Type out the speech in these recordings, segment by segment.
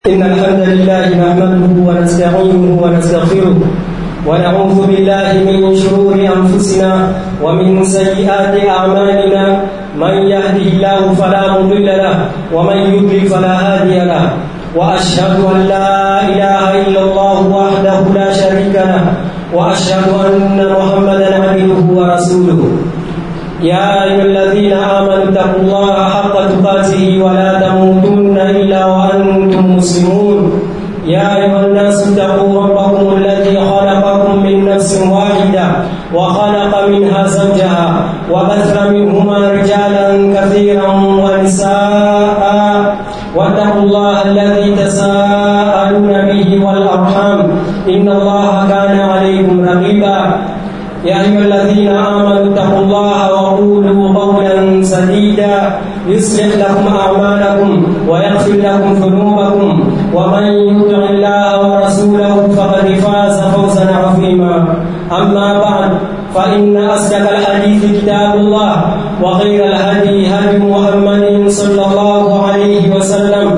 إن الحمد لله نحمده ونستعينه ونستغفره ونعوذ بالله من شرور أنفسنا ومن سيئات أعمالنا من يهده الله فلا مضل له ومن يضلل فلا هادي له وأشهد أن لا إله إلا الله وحده لا شريك له وأشهد أن محمدا عبده ورسوله يا أيها الذين آمنوا اتقوا الله حق تقاته ولا تموتن إلا وأنتم مسلمون يا أيها الناس اتقوا ربكم الذي خلقكم من نفس واحدة وخلق منها زوجها وبث منهما رجالا كثيرا ونساء واتقوا الله الذي تساءلون به والأرحام إن الله كان عليكم رقيبا يا أيها الذين آمنوا اتقوا الله وقولوا قولا سديدا يصلح لكم أعمالكم ويغفر لكم ذنوبكم ومن يطع الله ورسوله فقد فاز فوزا عظيما أما بعد فإن أصدق الحديث كتاب الله وخير الهدي هدي محمد صلى الله عليه وسلم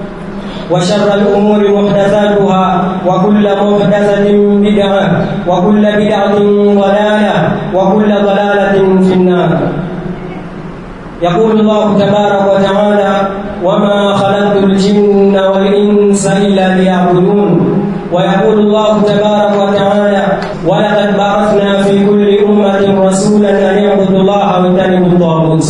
وشر الأمور محدثاتها وكل محدثة بدعة وكل بدعة ضلالة وكل ضلالة في النار يقول الله تبارك وتعالى وما خلقت الجن والإنس إلا ليعبدون ويقول الله تبارك وتعالى ولقد بعثنا في كل أمة رسولا أن يعبدوا الله واجتنبوا الطاغوت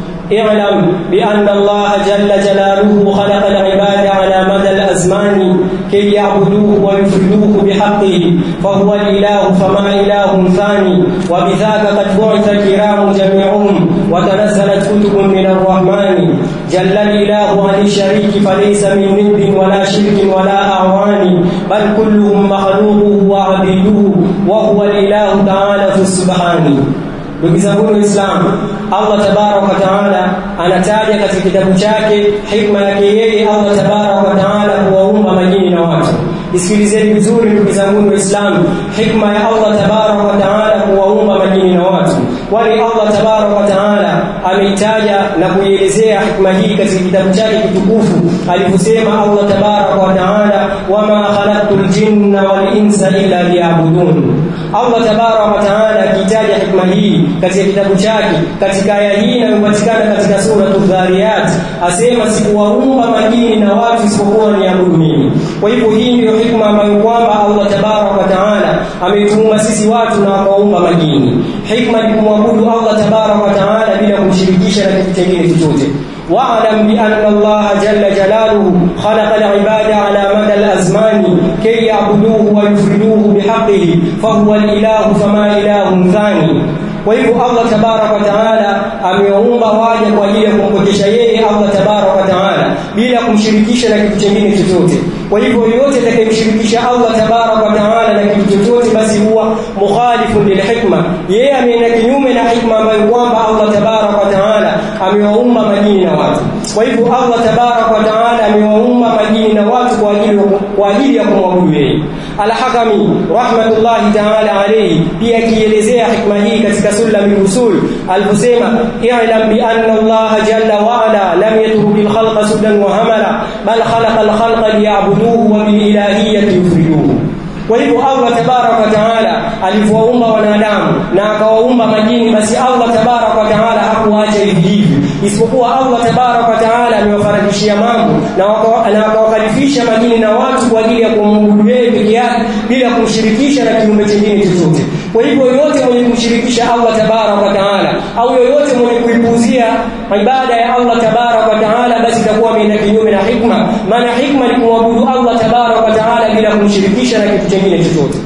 اعلم بأن الله جل جلاله خلق العباد على مدى الأزمان كي يعبدوه ويفردوه بحقه فهو الإله فما إله ثاني وبذاك قد بعث الكرام جميعهم وتنزلت كتب من الرحمن جل الإله عن الشريك فليس من ند ولا شرك ولا أعوان بل كلهم مخلوقه وعبيده وهو الإله تعالى في السبحان ndugu zangu waislamu allah tabaraka wa taala anataja katika kitabu chake hikma yake yeye allah tabaraka wa taala kuwaumba majini na watu isikilizeni vizuri ndugu zangu waislamu hikma ya allah tabaraka wa taala kuwaumba majini na watu kwani allah tabaraka wa taala ameitaja na kuielezea hikma hii katika kitabu chake kitukufu alivyosema allah tabaraka wa taala wama khalaqtu ljinna walinsa illa liyabudun allah tabaraka wa taala akiitaja hikma hii katika kitabu chake katika aya hii inayopatikana katika suratu dhariyat asema sikuwaumba majini na watu isipokuwa niabudu mimi kwa hivyo hii ndiyo hikma ambayo kwamba allah tabaraka wa taala ametuumba sisi watu na akaumba majini hikma ni kumwabudu allah tabaraka wa taala bila kumshirikisha na kitu kingine chochote واعلم بأن الله جل جلاله خلق العباد على مدى الأزمان كي يعبدوه ويفردوه بحقه فهو الإله فما إله ثاني kwa hivyo Allah tabarak wa taala amewaumba waja kwa ajili ya kumpokesha yeye Allah tabarak wa taala bila kumshirikisha na kitu kingine chochote kwa hivyo yoyote atakayemshirikisha Allah tabarak wa taala na kitu chochote basi huwa mukhalifun lilhikma yeye ameenda kinyume na hikma ambayo kwamba Allah tabarak wa taala amewaumba majini na watu kwa hivyo Allah tabarak wa taala amewaumba majini na watu kwa ajili kwa ajili ya kumwabudu yeye Al-Hakami rahmatullahi ta'ala alayhi pia akielezea hikma hii katika sulam al-usul aliposema i'lam bi anna Allah jalla wa ala lam yatruk al-khalqa sudan wa hamala bal khalaqa al-khalqa liya'buduhu wa bil ilahiyyati yufriduhu kwa hivyo Allah tabarak wa taala alivyowaumba wanadamu na akawaumba majini basi Allah tabarak wa taala hakuacha hivi hivi isipokuwa Allah tabarak wa taala amewafaradishia mambo na akawakalifisha majini na watu kwa ajili ya kumwabudu yeye peke yake bila kumshirikisha na kiumbe kingine chochote kwa hivyo yoyote mwenye kumshirikisha Allah tabarak wa taala au yoyote mwenye kuipuuzia ibada ya Allah tabarak wa taala basi itakuwa ameenda kinyume na hikma maana hikma ni kumwabudu Allah tabarak wa taala bila kumshirikisha na kitu kingine chochote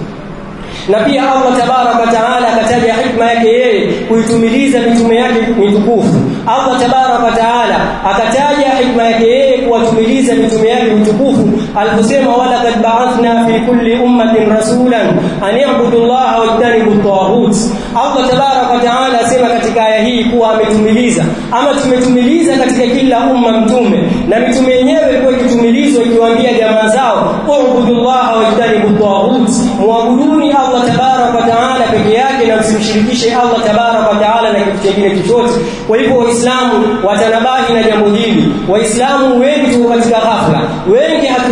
na pia Allah tabarak wa taala akataja hikma yake yeye kuitumiliza mitume yake mitukufu Allah tabarak wa taala akataja hikma yake yeye kuwatumiliza mitume yake mitukufu aliposema wala kad ba'athna fi kulli ummatin rasulan an ya'budu Allah wa yajtanibu at-taghut Allah tabarak wa taala asema katika aya hii kuwa ametumiliza ama tumetumiliza katika kila umma mtume na mitume yenyewe ilikuwa ikitumilizwa ikiwaambia jamaa zao ubudullah wa yajtanibu at-taghut muabuduni Allah tabarak wa taala peke yake na msimshirikishe Allah tabarak wa taala na kitu kingine chochote kwa hivyo waislamu watanabahi na jambo hili waislamu wengi tuko katika ghafla wengi hatuli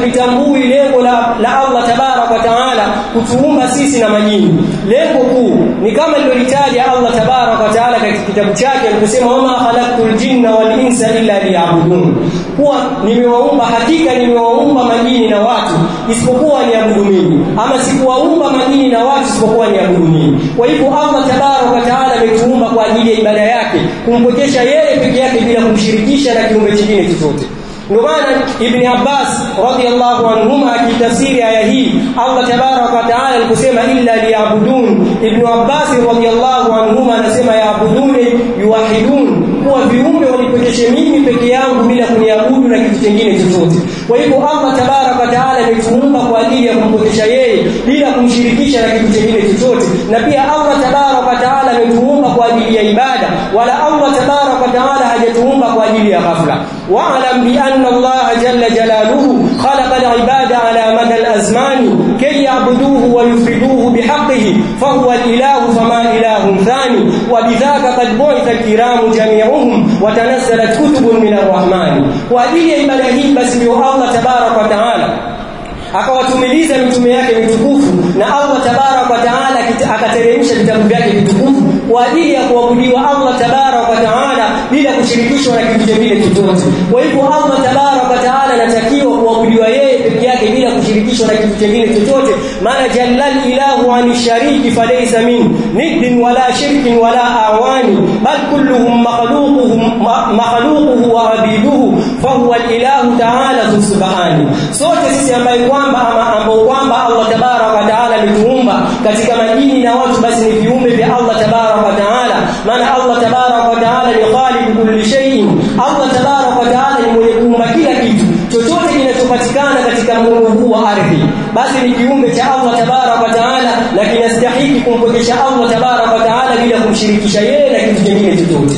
halitambui lengo la, la Allah tabarak wa taala kutuumba sisi na majini lengo kuu ni kama lilolitaja Allah tabarak wa taala katika kitabu chake aliposema wama khalaqtul jinna wal insa illa liya'budun kuwa nimewaumba hakika nimewaumba majini na watu isipokuwa niabudu mimi ama sikuwaumba majini na watu isipokuwa niabudu mimi kwa hivyo Allah tabarak wa taala ametuumba kwa ajili ya ibada yake kumpokesha yeye peke yake bila kumshirikisha na kiumbe kingine chochote ndio maana Ibn Abbas radhiyallahu anhuma akitafsiri aya hii Allah tabarak wa taala aliposema illa liyabudun Ibn Abbas radhiyallahu anhuma anasema yaabuduni yuwahidun kuwa viumbe wanipekeshe mimi peke yangu bila kuniabudu na kitu kingine chochote kwa hivyo Allah tabarak wa taala ametuumba kwa ajili ya kumpokesha yeye bila kumshirikisha na kitu kingine chochote na pia Allah tabarak wa taala ametuumba kwa ajili ya ibada wala Allah tabarak wa taala hajatuumba kwa ajili ya ghafla wa'lam bi anna Allah jalla jalaluhu khalaqa al-ibada ala mada al-azmani kay ya'buduhu wa yufriduhu bihaqqihi fahuwa al-ilahu fama ilahun thani wa bidhaka qad bu'itha al-kiramu jami'uhum wa tanazzalat kutubun min ar-rahmani kwa ajili ya ibada hii basi ndio Allah tabarak wa taala akawatumiliza mitume yake mitukufu na Allah tabarak wa taala akateremsha vitabu vyake vitukufu kwa ajili ya kuabudiwa Allah tabarak wa taala bila kushirikishwa na kitu kingine chochote kwa hivyo Allah tabarak wa taala anatakiwa kuabudiwa yeye peke yake bila kushirikishwa na kitu kingine chochote maana jallal ilahu ani shariki falaysa min niddin wala shirkin wala awani bal kulluhum makhluquhum makhluquhu wa abiduhu fahuwa ilahu taala subhanahu sote sisi ambaye kwamba ambao kwamba Allah tabarak wa taala ametuumba katika majini na watu basi ni viumbe vya Allah tabarak wa taala maana Allah tabarak wa taala ni khaliq kulli shay'in Allah tabarak wa taala ni mwenye kuumba kila kitu chochote kinachopatikana katika mungu huu wa ardhi basi ni kiumbe cha Allah tabarak wa taala na kinastahili kumpokesha Allah tabarak wa taala bila kumshirikisha yeye na kitu kingine chochote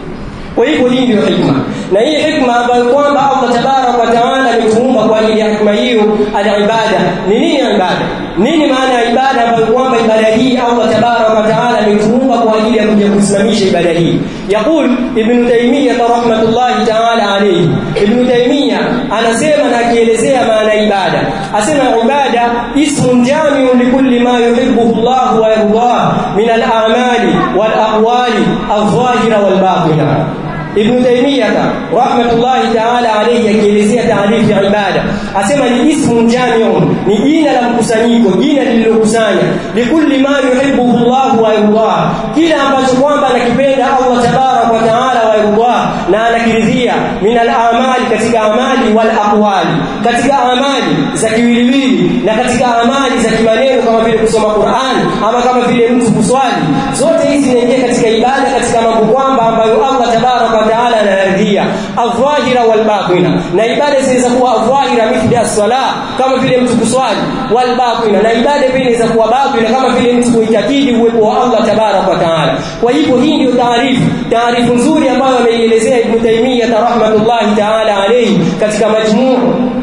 kwa hivyo hii ndio hikma na hii hikma ambayo kwamba Allah tabarak wa taala ametuumba kwa ajili ya hikma hiyo al-ibada ni nini ibada nini maana ya ibada ambayo kwamba ibada hii Allah tabarak wa taala ametuumba kwa ajili ya kuja kusimamisha ibada hii yaqul ibn taymiyyah rahmatullahi taala alayhi ibn taymiyyah anasema na akielezea maana ibada asema ibada ismun jami'un likulli ma yuhibbuhu Allah wa yardah min al-a'mali wal aqwali adh-dhahira wal batina Ibn Taymiyyah rahmatullahi ta'ala alayhi akielezea taarifu ya ibada asema ni ismun jami'un ni jina la mkusanyiko jina lililokusanya likulli ma yuhibbuhu Allah wa yardah kila ambacho kwamba anakipenda Allah tabarak wa ta'ala wa yardah na anakiridhia min al-amali katika amali wal aqwali katika amali za kiwiliwili na katika amali za kimaneno kama vile kusoma Qur'an ama kama vile mtu kuswali zote hizi zinaingia katika ibada katika mambo kwamba ambayo Allah tabarak wa taala anaridhia adh-dhahira wal batina na ibada zinaweza kuwa adh-dhahira mithli as-sala kama vile mtu kuswali wal batina na ibada pia inaweza kuwa batina kama vile mtu kuitakidi uwepo wa Allah tabarak wa taala kwa hivyo hii ndio taarifu taarifu nzuri ambayo ameielezea Ibn Taymiyyah rahmatullahi taala alayhi katika majmuu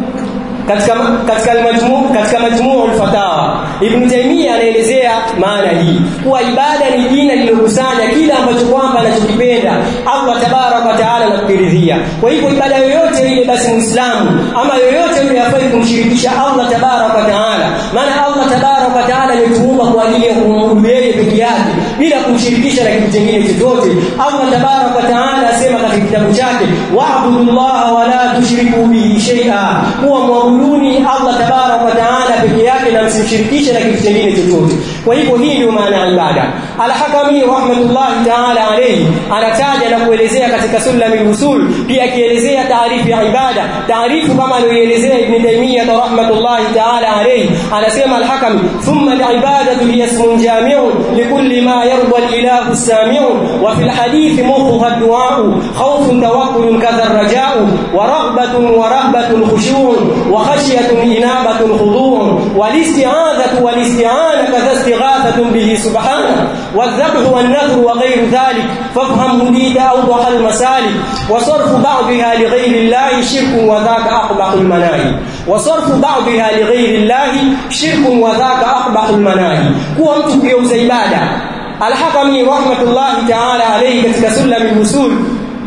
katika katika majmuu katika majmuu al-fatawa Ibn Taymiyyah anaelezea maana hii kuwa ibada ni jina lililokusanya kila ambacho kwamba anachokipenda Allah tabarak wa taala anakuridhia kwa hivyo ibada yoyote ile basi muislamu ama yoyote yule afai kumshirikisha Allah tabarak wa taala maana Allah tabarak wa taala ametuumba kwa ajili ya kumwabudu yeye peke yake bila kumshirikisha na kitu kingine chochote Allah tabarak wa taala asema katika kitabu chake wa'budullaha wa la tushriku bihi shay'a huwa muabuduni Allah tabarak wa taala peke yake na msimshirikishe na kitu kingine chochote kwa hivyo hii ndio maana ya ibada al-hakami rahmatullahi taala alayhi anataja na kuelezea katika sulamil usul pia akielezea taarifu ya ibada taarifu kama aliyoelezea ibn taymiyyah rahmatullahi taala alayhi anasema al-hakami thumma al-ibadatu hiya ismun jami'un likulli ma yarda al-ilahu as-sami'u wa fil hadith mawduha ad-du'a khawfun tawakkul kadha ar-raja'u wa raghbatun wa rahbatun khushu'un wa khashyatun inabatun khudu' wal-isti'adatu wal-isti'ana kadha istighathatun bihi subhanahu والذبح والنذر وغير ذلك فافهم هديت أوضح المسالك وصرف بعضها لغير الله شرك وذاك أقبح المناهي وصرف بعضها لغير الله شرك وذاك أقبح المناهي هو mtu kugeuza ibada Al-Hakami rahmatullahi ta'ala alayhi katika sulam al-usul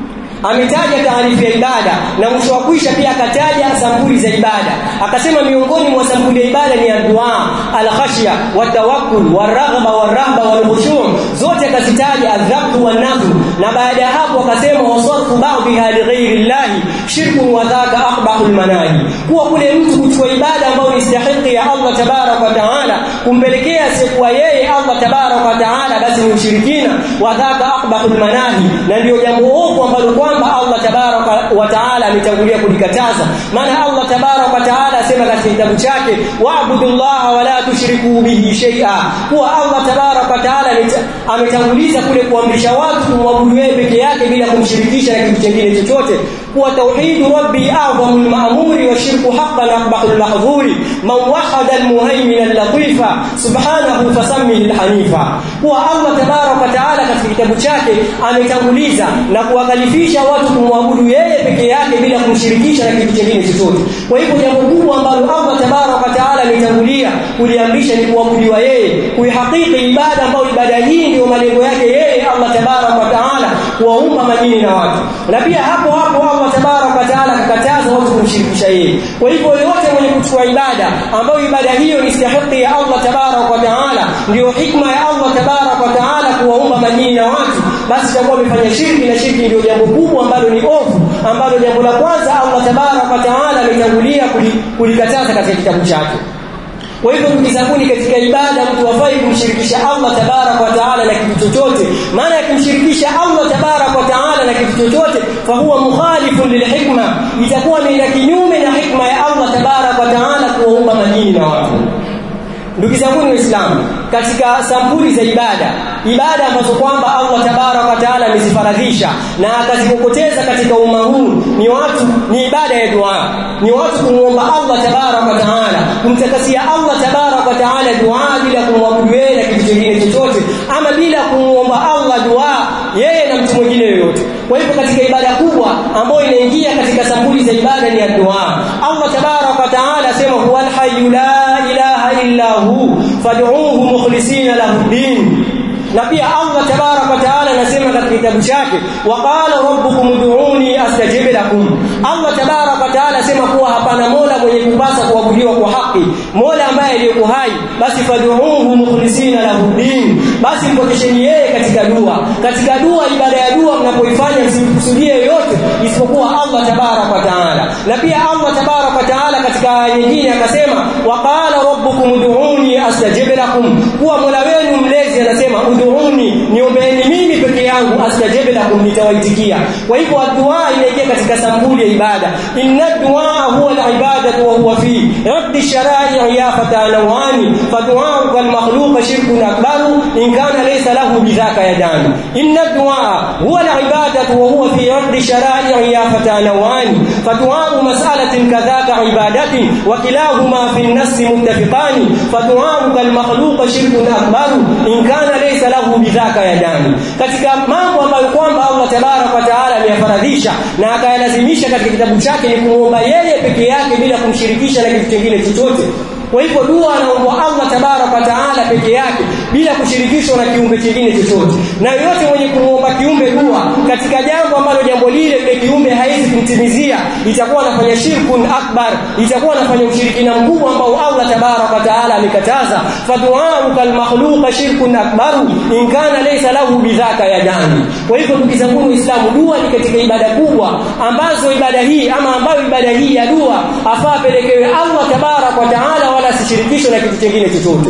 ametaja taarifu ya ibada na mwisho wa kwisha pia akataja sampuli za ibada akasema miongoni mwa sampuli ya ibada ni dua al-khashya watawakkul waraghba warahba walkhushu' zote akazitaja adhabu wa nadhu na baada ya hapo akasema wasarfu ba'dha li ghairi llahi shirkun wa dhaka aqbahul manahi kuwa kule mtu kuchukua ibada ambayo ni stahiki ya Allah tabarak wa taala kumpelekea asiyekuwa yeye Allah tabarak wa taala basi ni ushirikina wa dhaka aqbahul manahi na ndio jambo ovu ambalo kwamba Allah tabarak wa taala ametangulia kulikataza maana Allah tabarak wa taala asema katika kitabu chake wa'budullaha wa la tushriku bihi shay'a kuwa Allah tabarak wa taala ametanguliza kule kuamrisha watu kumwabudu yeye peke yake bila kumshirikisha na kitu kingine chochote kuwa tauhid rabbi a'zamul ma'muri wa shirku haqqan aqbahul mahdhuri man wahada al-muhaymin al-latifa subhanahu fasammihi al-hanifa kuwa Allah tabarak wa taala katika kitabu chake ametanguliza na kuwakalifisha watu kumwabudu yeye peke yake bila kumshirikisha na kitu kingine chochote kwa hivyo jambo kubwa ambalo Allah tabarak wa taala ametangulia kuliamrisha ni kuabudiwa yeye kuihakiki ibada ambayo ibada hii ndio malengo yake yeye Allah tabarak wa taala kuwaumba majini na watu na pia hapo hapo Allah tabarak wa taala akakataza watu kumshirikisha yeye kwa hivyo yote mwenye kuchukua ibada ambayo ibada hiyo ni stahiki ya Allah tabarak wa taala ndio hikma ya Allah tabarak wa taala kuwaumba majini na watu basi itakuwa amefanya shirki na shirki ndio jambo kubwa ambalo ni ovu ambalo jambo la kwanza Allah tabarak wa taala ametangulia kulikataza katika kitabu chake kwa hivyo ndugu zangu katika ibada mtu hafai kumshirikisha Allah tabarak wa taala na kitu chochote maana yakimshirikisha Allah tabarak wa taala na kitu chochote fa huwa mukhalifun lilhikma itakuwa ni kinyume na hikma ya Allah tabarak wa taala kuwaumba majini na watu ndugu zangu waislamu katika sampuli za ibada ibada ambazo kwamba Allah tabarak wa taala amezifaradhisha na akazikokoteza katika umma huu ni watu ni ibada ya dua ni watu kumuomba Allah tabarak wa taala kumtakasia Allah tabarak wa taala dua bila kumwabudu yeye na kitu kingine chochote ama bila kumuomba Allah dua yeye na mtu mwingine yoyote kwa hivyo katika ibada kubwa ambayo inaingia katika sampuli za ibada ni ya dua Allah tabarak wa taala asema huwal hayyu la ilaha illa hu fad'uuhu mukhlisina lahu din na pia Allah tabarak wa taala anasema katika kitabu chake waqala rabbukum ud'uni astajib lakum Allah tabarak wa taala asema kuwa hapana mola mwenye kupasa kuabudiwa kwa haki mola ambaye aliyeko hai basi fad'uuhu mukhlisina lahu din basi mpokesheni yeye katika dua katika dua ibada ya dua mnapoifanya msimkusudie yoyote isipokuwa Allah tabarak wa taala na pia Allah tabarak wa taala katika aya nyingine akasema waqala rabbukum ud'uni astajib lakum kuwa mola wenu mlezi anasema ud'uni niombeeni mimi peke yangu astajib lakum nitawaitikia kwa hivyo dua inaingia katika sambuli ya ibada inna dua huwa al-ibadatu wa huwa fi raddi shara'i ya fatanawani fadua al-makhluq shirkun akbar in kana laysa lahu bidhaka yadani inna dua huwa al-ibadatu wa huwa fi raddi shara'i ya fatanawani fadua mas'alatin kadhaka ibadatin wa kilahuma fi an-nass muttafiqani fadua al-makhluq shirkun akbar in kana laysa lahu bidhaka yadani katika mambo ambayo kwamba Allah tabarak wa taala ameyafaradhisha na akayalazimisha katika kitabu chake ni kumuomba yeye peke yake bila kumshirikisha na kitu kingine chochote kwa hivyo dua anaomba Allah tabarak wa taala peke yake bila kushirikishwa na kiumbe kingine chochote na yoyote mwenye kumuomba kiumbe dua katika jambo ambalo jambo lile ile kiumbe haizi kumtimizia itakuwa anafanya shirkun akbar itakuwa anafanya ushirikina mkubwa ambao Allah tabarak wa taala amekataza fadu'auka almakhluqa shirkun akbar in kana laysa lahu bidhaka yadani kwa hivyo ndugu zangu waislamu dua ni katika ibada kubwa ambazo ibada hii ama ambayo ibada hii ya dua afaa pelekewe Allah tabarak wa taala wala asishirikishwe na kitu kingine chochote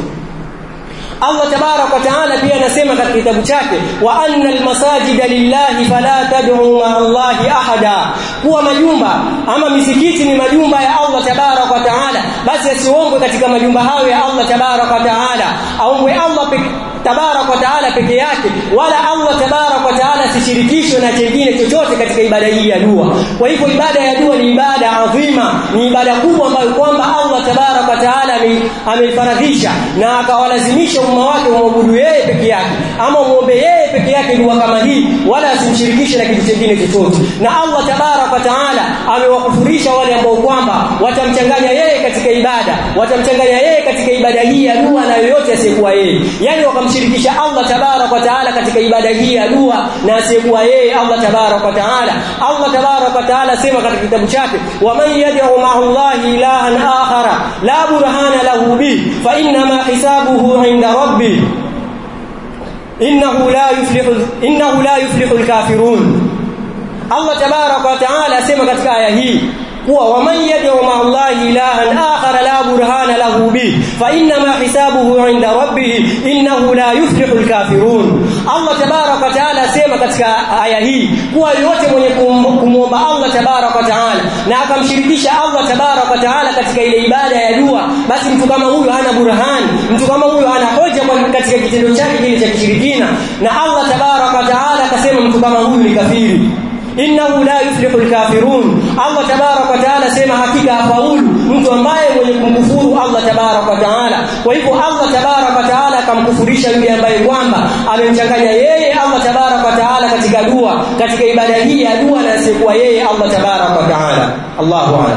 Allah tabarak wa taala pia anasema katika kitabu chake wa anna almasajida lillahi fala tad'u ma Allahi ahada kuwa majumba ama misikiti ni majumba ya Allah tabarak wa taala basi asiombwe katika majumba hayo ya Allah tabarak wa taala aombwe Allah peke tabarak wa taala peke yake wala Allah tabarak wa taala asishirikishwe na kingine chochote katika ibada hii ya dua kwa hivyo ibada ya dua ni ibada adhima ni ibada kubwa ambayo kwamba Allah tabarak wa taala ameifaradhisha na akawalazimisha umma wake umwabudu yeye peke yake ama muombe yeye peke yake dua kama hii wala asimshirikishe na kitu kingine chochote na Allah tabarak wa taala amewakufurisha wale ambao kwamba watamchanganya yeye katika ibada watamchanganya yeye katika ibada hii ya dua na yoyote asiyekuwa yeye yani wakamshirikisha Allah tabarak wa taala katika ibada hii ya dua na asiyekuwa yeye Allah tabarak wa taala Allah tabarak wa taala sema katika kitabu chake wa man yad'u ma'a Allah ilahan akhara la burhana lahu bi fa inna ma hisabuhu 'inda rabbi innahu la yuflihu innahu la yuflihu al-kafirun Allah tabarak wa taala asema katika aya hii kuwa waman yad'u ma'a Allah ilahan akhar la burhana lahu bi fa inna ma hisabuhu 'inda rabbih innahu la yuflihu al-kafirun Allah tabarak wa taala asema katika aya hii kuwa yote mwenye kumwomba Allah tabarak wa taala na akamshirikisha Allah tabarak wa taala katika ile ibada ya dua basi mtu kama huyo hana burhani mtu kama huyo hana hoja katika kitendo chake kile cha kishirikina na Allah tabarak wa taala akasema mtu kama huyu ni kafiri innahu la yuflihu alkafirun Allah tabarak wa taala sema hakika hafaulu mtu ambaye mwenye kumkufuru Allah tabarak wa taala kwa hivyo Allah tabarak wa taala akamkufurisha yule ambaye kwamba amemchanganya yeye Allah tabarak wa taala katika dua katika ibada hii ya dua na asiyekuwa yeye Allah tabarak wa taala Allahu a'lam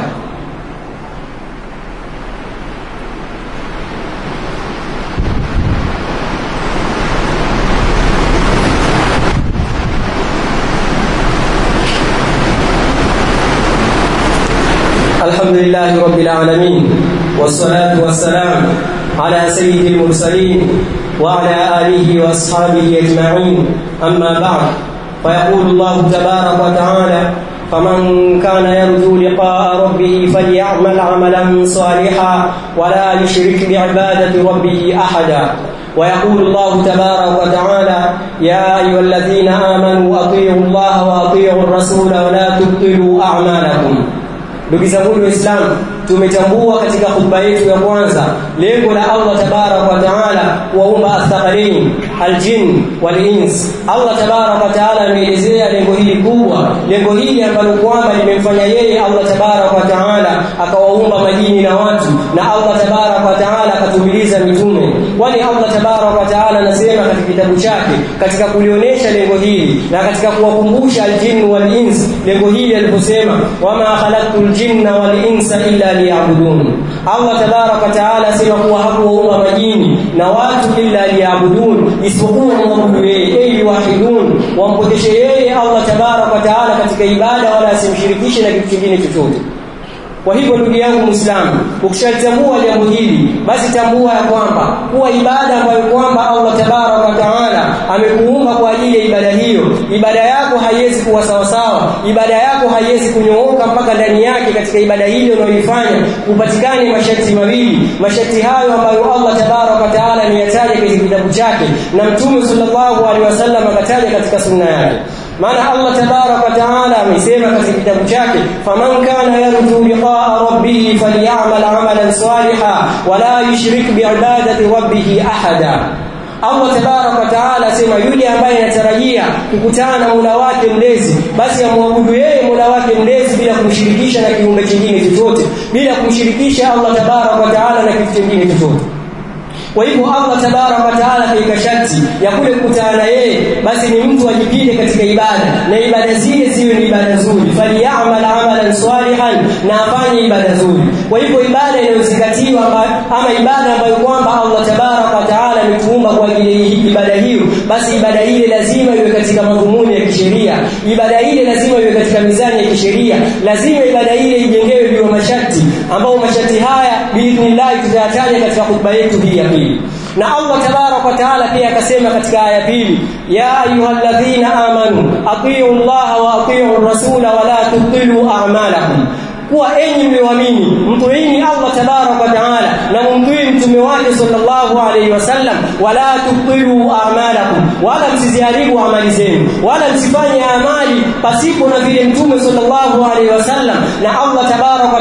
الحمد لله رب العالمين والصلاة والسلام على سيد المرسلين وعلى آله وأصحابه أجمعين أما بعد فيقول الله تبارك وتعالى فمن كان يرجو لقاء ربه فليعمل عملا صالحا ولا يشرك بعبادة ربه أحدا ويقول الله تبارك وتعالى يا أيها الذين آمنوا أطيعوا الله وأطيعوا الرسول ولا تبطلوا أعمالكم ndugu zangu waislamu tumetambua katika khutba yetu ya kwanza lengo la Allah tabarak wa taala kuwaumba athqalain aljin walins Allah tabarak wa taala ameelezea lengo hili kubwa lengo hili ambalo kwamba limemfanya yeye Allah tabarak wa taala akawaumba majini na watu na Allah tabarak wa taala akatumiliza mitume kwani Allah tabarak wa taala anasema katika kitabu chake katika kulionyesha lengo hili na katika kuwakumbusha aljin walins lengo hili aliposema wama khalaqtul jinna wal insa illa liya'budun Allah tabarak wa taala asema kuwa hakuwaumba majini na watu illa liya'budun isipokuwa muabudu yeye ili wahidun wampokeshe yeye Allah tabarak wa taala katika ibada wala asimshirikishe na kitu kingine chochote kwa hivyo ndugu yangu Muislamu, ukishalitambua jambo hili, basi tambua ya kwamba kuwa ibada ambayo kwamba Allah tabarak wa taala amekuumba kwa ajili ya ibada hiyo, ibada yako haiwezi kuwa sawasawa, ibada yako haiwezi kunyooka mpaka ndani yake katika ibada hiyo unayoifanya upatikane masharti mawili. Masharti hayo ambayo Allah tabarak wa taala ameyataja katika kitabu chake na Mtume sallallahu alaihi wasallam akataja katika sunna yake. maana Allah tabarak wa taala amesema katika kitabu chake faman kana yarju liqa'a rabbih falyamal 'amalan salihan wala yushrik bi'ibadati rabbih ahada Allah tabarak wa taala asema yule ambaye anatarajia kukutana na Mola wake mlezi basi amwabudu yeye Mola wake mlezi bila kumshirikisha na kiumbe kingine chochote bila kumshirikisha Allah tabarak wa taala na kitu kingine chochote kwa hivyo Allah tabarak wa taala kaika sharti ya kule kukutana na yeye basi ni mtu ajipinde katika ibada na ibada zile ziwe ni ibada nzuri falyamal amalan salihan na afanye ibada nzuri kwa hivyo ibada inayozingatiwa ama ibada ambayo kwamba Allah tabarak wa taala ametuumba kwa ajili ya ibada hiyo basi ibada ile lazima iwe katika madhumuni ya kisheria ibada ile lazima iwe katika mizani ya kisheria lazima ibada ile ijengewe juu ya masharti ambao masharti haya biidhnillah tutayataja katika khutba yetu hii ya pili na Allah tabarak wa taala pia akasema katika aya pili ya ayyuhalladhina amanu atiu Allah wa atiu rasula wa la tubtilu a'malakum kuwa enyi mlioamini mtuini Allah tabarak wa taala na mumtii mtume wake sallallahu alaihi wasallam wala tubtilu a'malakum wala msiziharibu amali zenu wala msifanye amali pasipo na vile mtume sallallahu alaihi wasallam na Allah tabarak wa taala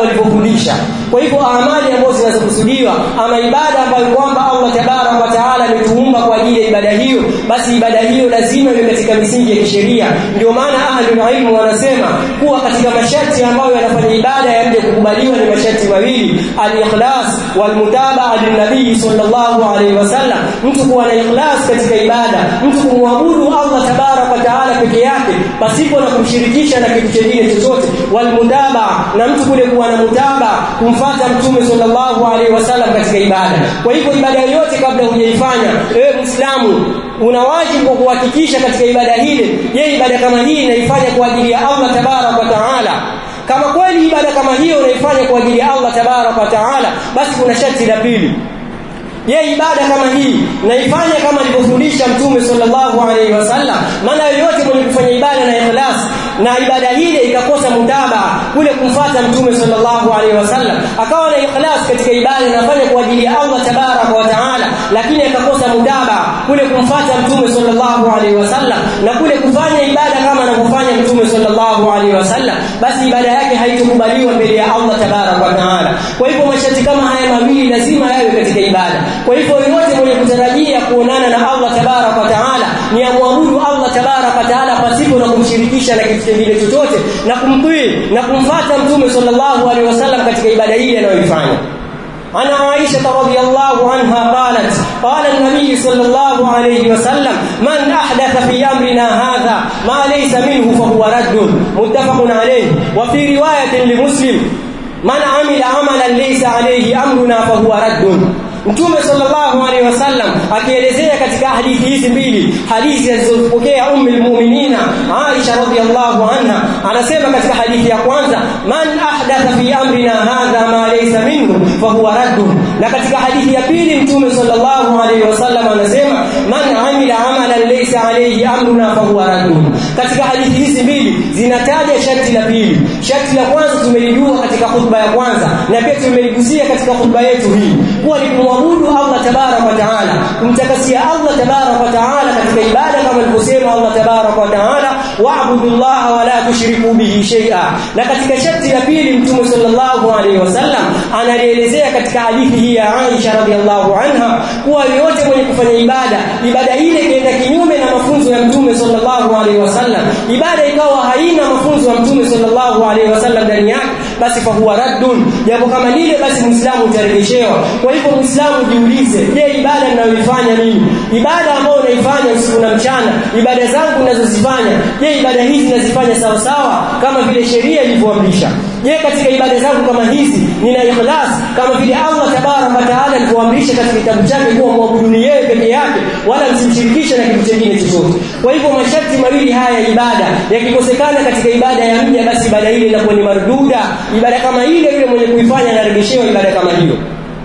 walivyofundisha kwa hivyo amali ambazo zinazokusudiwa ama ibada ambayo kwamba Allah tabarak wa taala ametuumba kwa ajili ya ibada hiyo basi ibada hiyo lazima iwe katika misingi ya kisheria ndio maana ahlul ilmu wanasema kuwa katika masharti ambayo yanafanya ibada yaje kukubaliwa ni masharti mawili al-ikhlas wal mutabaa lin-nabii sallallahu alaihi wasallam mtu kuwa na ikhlas katika ibada mtu kumwabudu Allah tabarak wa taala peke yake pasipo na kumshirikisha na kitu kingine chochote wal mutabaa na mtu kule kuwa na mutabaa kumfata mtume sallallahu alaihi wasallam katika ibada kwa hivyo ibada yoyote kabla hujaifanya ewe muislamu una wajibu wa kuhakikisha katika ibada hile je ibada kama hii inaifanya kwa ajili ya Allah tabarak wa taala kama kweli ibada kama hiyo unaifanya kwa ajili ya Allah tabarak wa taala basi kuna sharti la pili je ibada kama hii naifanya kama alivyofundisha mtume sallallahu alaihi wasallam maana yoyote mwenye kufanya ibada na ikhlas na ibada ile ikakosa mutaba kule kumfata mtume sallallahu alaihi wasallam akawa na ikhlas katika ibada anafanya kwa ajili ya Allah tabarak wa taala lakini akakosa mutaba kule kumfata mtume sallallahu alaihi wasallam na kule kufanya ibada kama anavyofanya mtume sallallahu alaihi wasallam basi ibada yake haitokubaliwa mbele ya Allah tabarak wa taala kwa hivyo masharti kama haya mawili lazima yawe katika ibada kwa hivyo yote mwenye kutarajia kuonana na Allah tabarak wa taala ni amwabudu Allah tabarak wa taala pasipo na kumshirikisha na kitu kingine chochote na kumtii na kumfata mtume sallallahu alaihi wasallam katika ibada hii anayoifanya عن عائشة رضي الله عنها قالت قال النبي صلى الله عليه وسلم من أحدث في أمرنا هذا ما ليس منه فهو رد متفق عليه وفي رواية لمسلم من عمل عملا ليس عليه أمرنا فهو رد Mtume sallallahu alaihi wasallam akielezea katika hadithi hizi mbili hadithi zilizopokea ummu almu'minina Aisha radhiyallahu anha anasema katika hadithi ya kwanza man ahdatha fi amrina hadha ma laysa minhu fa huwa raddun na katika hadithi ya pili Mtume sallallahu alaihi wasallam anasema man amila amalan laysa alayhi amruna fa huwa raddun katika hadithi hizi mbili zinataja sharti la pili sharti la kwanza tumelijua katika khutba ya kwanza na pia tumeligusia katika khutba yetu hii kuwa ni kumwabudu Allah tabarak wa taala kumtakasia Allah tabarak wa taala katika ibada kama alivyosema Allah tabarak wa taala wa'budu Allah wa la tushriku bihi shay'a na katika sharti la pili mtume sallallahu alaihi wasallam analielezea katika hadithi hii ya Aisha radhiallahu anha kuwa yote mwenye kufanya ibada ibada ile ikaenda kinyume na mafunzo ya mtume sallallahu alaihi wasallam ibada ikawa haina mafunzo ya mtume sallallahu alaihi wasallam ndani yake basi fa huwa raddun jambo kama lile basi muislamu utarejeshewa kwa hivyo muislamu jiulize je ibada ninayoifanya mimi ibada ambayo naifanya usiku na mchana ibada zangu ninazozifanya je ibada hizi nazifanya sawa sawa kama vile sheria ilivyoamrisha je katika ibada zangu kama hizi nina ikhlas kama vile Allah tabarak wa taala alivyoamrisha katika kitabu chake kuwa muabuduni yeye peke yake wala msimshirikishe na kitu kingine chochote kwa hivyo masharti mawili haya ya ibada yakikosekana katika ibada ya mja basi ibada ile inakuwa ni marduda ibada kama ile yule mwenye kuifanya anarejeshewa ibada kama hiyo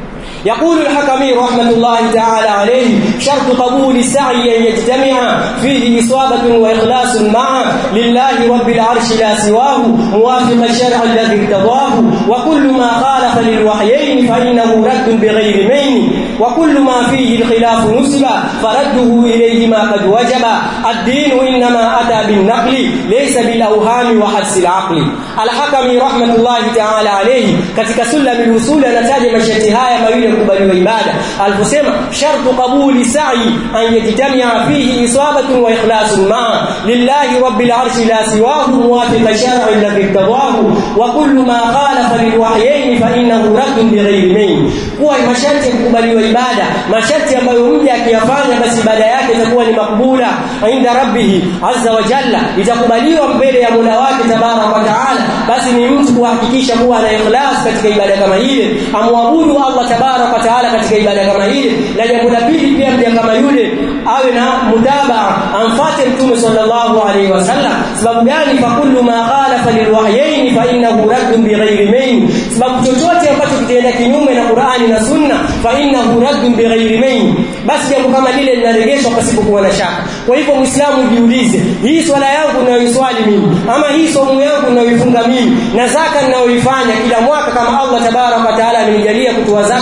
يقول الحكمي رحمة الله تعالى عليه شرط قبول السعي أن يجتمع فيه إصابة وإخلاص معه لله رب العرش لا سواه موافق الشرع الذي ارتضاه وكل ما خالف للوحيين فإنه رد بغير مين وكل ما فيه الخلاف نسب فرده إليه ما قد وجب الدين إنما أتى بالنقل ليس بالأوهام وحدس العقل الحكمي رحمة الله تعالى عليه katika sulam al-usul anataja masharti haya mawili kubaliwa ibada aliposema shartu qabuli sa'i an yajtamia fihi isabatun wa ikhlasun ma'a lillahi rabbil arshi la siwahu muwafiqa shar'i alladhi tawahu wa kullu ma khalafa lilwahyayn fa innahu raddun bighayri mayn kuwa masharti ya kukubaliwa ibada masharti ambayo mja akiyafanya basi ibada yake itakuwa ni makbula inda rabbih azza wa jalla itakubaliwa mbele ya Mola wake tabaraka wa taala basi ni mtu kuhakikisha kuwa ana ikhlas katika ibada kama ile amwabudu Allah tabaraka wa taala katika ibada kama ile na jambo la pili pia mja kama yule awe na mutabaa amfate mtume sallallahu alaihi wasallam sababu gani fa kullu ma khalafa lilwahyayn fa innahu raddun bighairi main sababu chochote ambacho kitaenda kinyume na Qur'ani na Sunna fa innahu raddun bighairi main basi jambo kama lile linarejeshwa pasipokuwa na shaka kwa hivyo muislamu jiulize hii swala yangu ninayoiswali mimi ama hii somo yangu ninayoifunga mimi na zaka ninayoifanya kila mwaka kama Allah tabaraka wa taala amenijalia kutoa zaka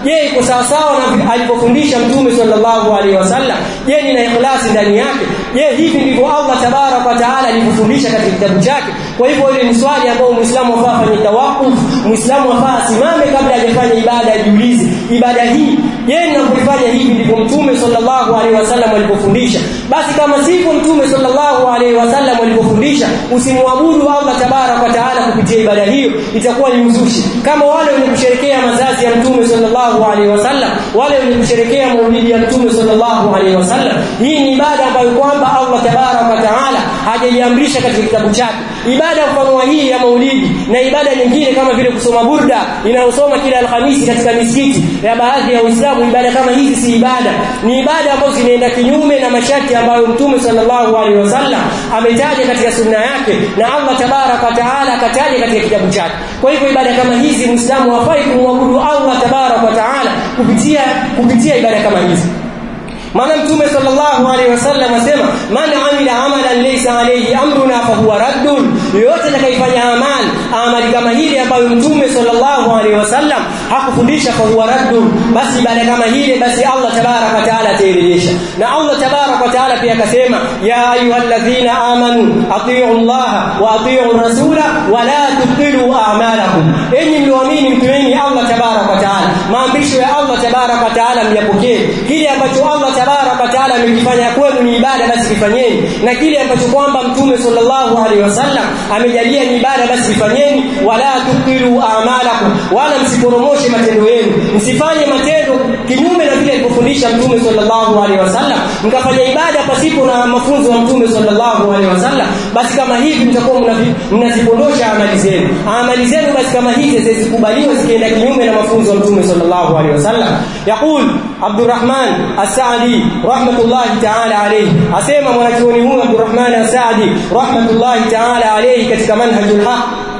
je iko sawa sawa na alivyofundisha mtume sallallahu alaihi wasallam je nina ikhlasi ndani yake je hivi ndivyo Allah tabarak wa taala alivyofundisha katika kitabu chake kwa hivyo ile ni swali ambayo muislamu afaa afanye tawakuf muislamu afaa asimame kabla hajafanya ibada ajiulize ibada hii je ninapoifanya hivi ndivyo mtume sallallahu alaihi wasallam alipofundisha basi kama sivyo mtume sallallahu alaihi wasallam alipofundisha usimwabudu Allah tabarak wa taala kupitia ibada hiyo itakuwa ni uzushi kama wale wenye kusherekea mazazi ya mtume sallallahu alaihi wasallam wale wenye kusherekea maulidi ya mtume sallallahu alaihi wasallam hii ni ibada ambayo kwamba Allah tabarak wa taala hajaiamrisha katika kitabu chake ibada mfano hii ya maulidi na ibada nyingine kama vile kusoma burda inayosoma kila alhamisi katika misikiti ya baadhi ya Uislamu ibada kama hizi si ibada ni ibada ambazo zinaenda kinyume na masharti ambayo mtume sallallahu alaihi wasallam ametaja katika sunna yake na Allah tabarak wa taala akataja katika kitabu chake kwa hivyo ibada kama hizi muislamu hafai kumwabudu Allah tabarak wa taala kupitia kupitia ibada kama hizi maana mtume sallallahu alaihi wasallam asema man amila amalan laysa alayhi amruna fa huwa raddun yote atakayefanya amali amali kama hili ambayo mtume sallallahu alaihi wasallam hakufundisha fa huwa raddun basi baada kama hili basi Allah tabarak wa taala atairejesha na Allah tabarak wa taala pia akasema ya ayyuhalladhina amanu atii'u Allah wa atii'u rasula wa la tubtilu a'malakum enyi mlioamini mtueni Allah tabarak wa taala maamrisho ya Allah tabarak wa taala myapokee kile ambacho Allah tabarak wa taala amekifanya kwenu ni ibada basi kifanyeni na kile ambacho kwamba mtume sallallahu alaihi wasallam amejalia ni ibada basi kifanyeni wala tukiru a'malakum wala msiporomoshe matendo yenu msifanye matendo kinyume na vile alivyofundisha mtume sallallahu alaihi wasallam mkafanya ibada pasipo na mafunzo ya mtume sallallahu alaihi wasallam basi kama hivi mtakuwa mnazipondosha amali zenu amali zenu basi kama hizi zizikubaliwa zikienda kinyume na mafunzo ya mtume sallallahu alaihi wasallam yaqul Abdurrahman As-Sa'di rahmatullahi ta'ala alayhi asema mwanachuoni huyu Abdurrahman As-Sa'di rahmatullahi ta'ala alayhi katika manhajul haq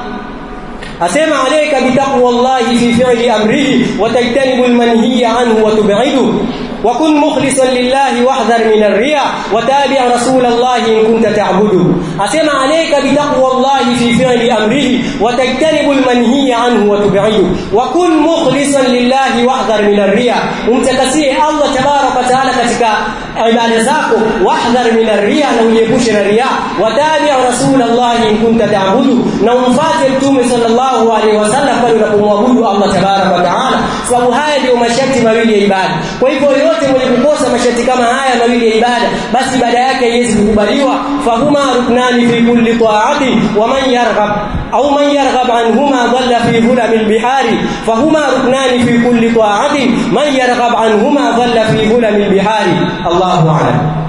asema alayka bitaqwallahi fi fi'li amrihi wa tajtanibul manhiya anhu wa tub'idu وكن مخلصا لله واحذر من الرياء وتابع رسول الله إن كنت تعبده أسمع عليك بتقوى الله في فعل أمره وتجتنب المنهي عنه وتبعده وكن مخلصا لله واحذر من الرياء umtakasie Allah tabarak wa taala katika ibada zako wahdhar min ar-riya na ujiepushe na riya watabi rasulullah in kunta ta'budu na umfuate mtume sallallahu alaihi wasallam pale unapomwabudu Allah tabarak wa taala sababu haya ndio masharti mawili ya ibada kwa hivyo yote mwenye kukosa masharti kama haya mawili ya ibada basi ibada yake haiwezi kukubaliwa fahuma ruknani fi kulli ta'ati wa man yarghab au man yarghab anhuma dhalla fi hulamil bihari fahuma ruknani fi kulli ta'ati man yarghab anhuma dhalla fi hulamil bihari Allahu a'lam